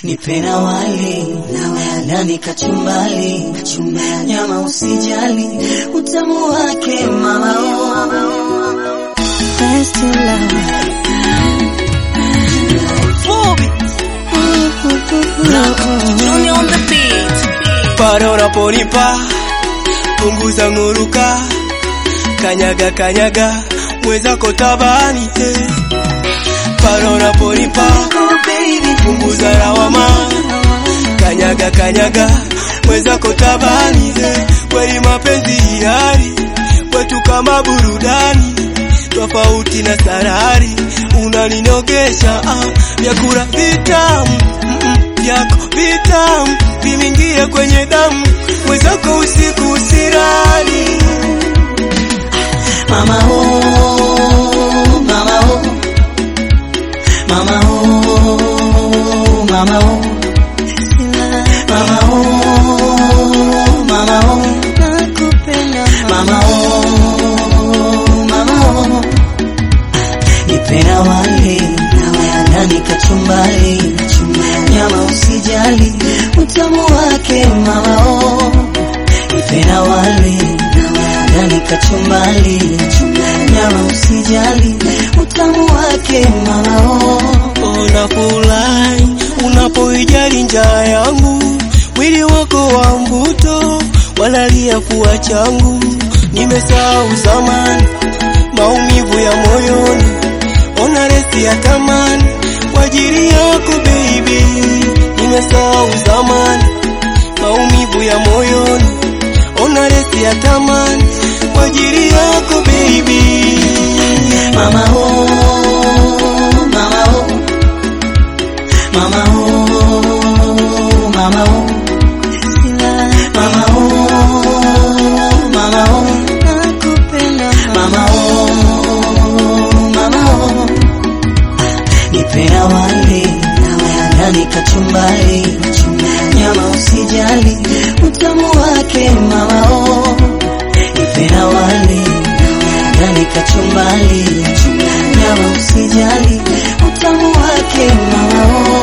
nipe na wali nawe ndani kachumbali, kachumbali nyama usijali, utamu wake mama oh. Best in love. Junior on the beat. pale unaponipa punguza nguruka, kanyaga kanyaga mwezako tabani eh. pale unaponipa punguza lawama, kanyaga kanyaga mwezako tabani eh. kweli mapenzi hiari kwetu kama burudani tofauti na sarari, unaninogesha ah, vyakula vitamu mm, mm, vyako vitamu vimingie kwenye damu, mwezako usiku usirani. Mama oh, mama oh, mama oh, mama oh, mama oh, mama oh, nakupenda mama oh, mama oh, nipe na wali nawe ndani kachumbali, nyama usijali, utamu wake mama oh, nipe na wali nawe ndani kachumbali, nyama usijali, utamu wake mama oh. Unafurahi unapoijali njaa yangu, mwili wako wa mvuto walalia fua changu, nimesahau zamani maumivu ya moyoni, ona resi ya tamani kwa ajili yako baby, nimesahau zamani maumivu ya moyoni, ona resi ya tamani kwa ajili yako baby. Mama oh, mama oh, mama oh, mama oh, mama oh, mama oh, nakupenda mama oh, mama oh, nipe na wali nawe ndani kachumbali, nyama usijali, utamu wake mama oh, nipe na wali nawe ndani kachumbali, nyama usijali, utamu wake mama oh.